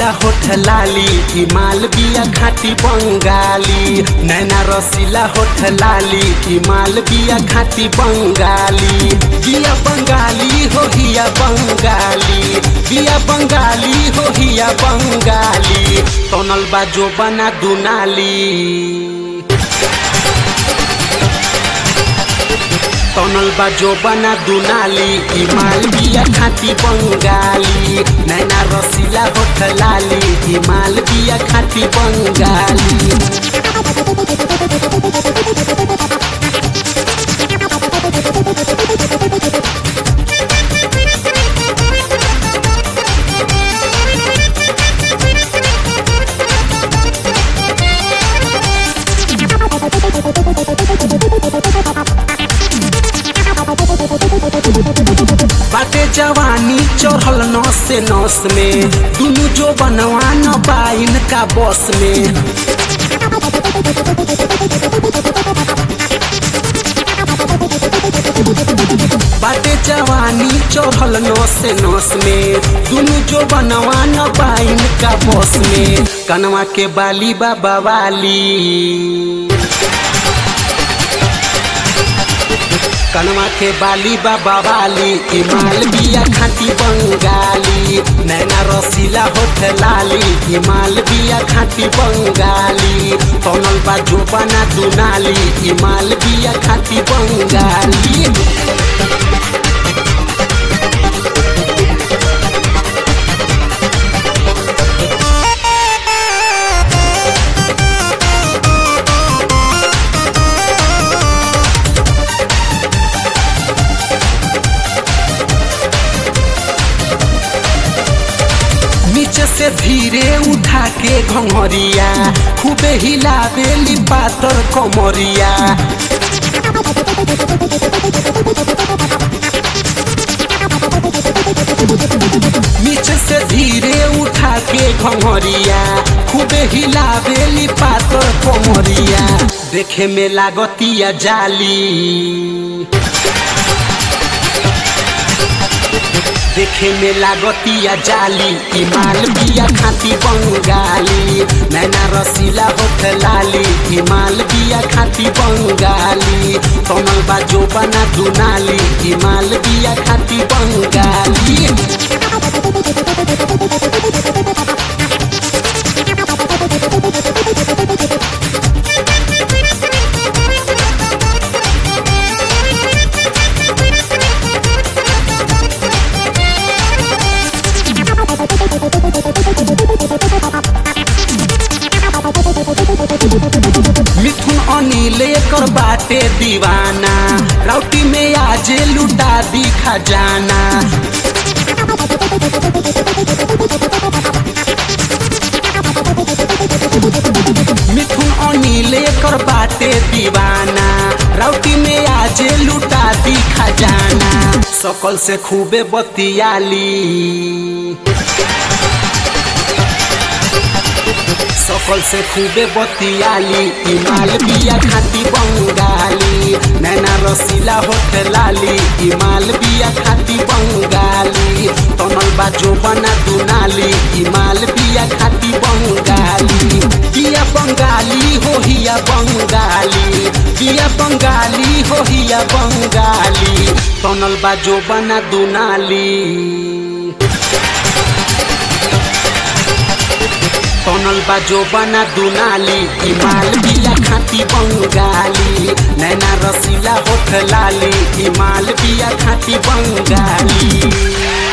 होठ लाली हिमाल बिया घाटी बंगाली नैना रसीला होठ लाली हिमाल बिया घाटी बंगाली बिया बंगाली हो हिया बंगाली बिया बंगाली हो हिया बंगाली तनल बाजो बना दुनाली तनल बाजो बना दुनाली हिमाल बिया खाती बंगाली नैना रसीला होठ लाली हिमाल बिया खाती बंगाली बाटे जवानी चढ़ल नस से नस में दुनु जो बनवा न बाइन का बस में बाटे जवानी चढ़ल नस से नस में दुनु जो बनवा न बाइन का बस में कनवा के बाली बाबा वाली कनवा के बाली बाबा वाली हिमाल बिया खाती बंगाली नैना रसीला होठ लाली हिमाल बिया खाती बंगाली तनल बाजो बना दुनाली हिमाल बिया खाती बंगाली नीचे से धीरे उठा के घंगरिया खूबे हिलावेली पातर कमरिया नीचे से धीरे उठा के घंगरिया खूबे हिलावेली पातर कमरिया देखे में लागतिया जाली देखे में लागतिया जाली हिमाल बिया खाती बंगाली नैना रसीला होठ लाली हिमाल बिया खाती बंगाली कमल बाजो बना दुनाली हिमाल बिया खाती बंगाली मिथुन अनिल एकर बाटे दीवाना राउटी में आज लुटा दी खजाना मिथुन अनिल एकर बाटे दीवाना राउटी में आज लुटा दी खजाना सकल से खूबे बतियाली सकल से खूबे बतियाली इमाल बिया खाती बंगाली नैना रसीला होठ लाली इमाल बिया खाती बंगाली तनल बाजो बना दुनाली इमाल बिया खाती बंगाली बिया बंगाली हो हिया बंगाली बिया बंगाली हो हिया बंगाली तनल बाजो बना दुनाली तनल बाजो बना दुनाली हिमाल बिया खाती बंगाली नैना रसीला होठ लाली हिमाल बिया खाती बंगाली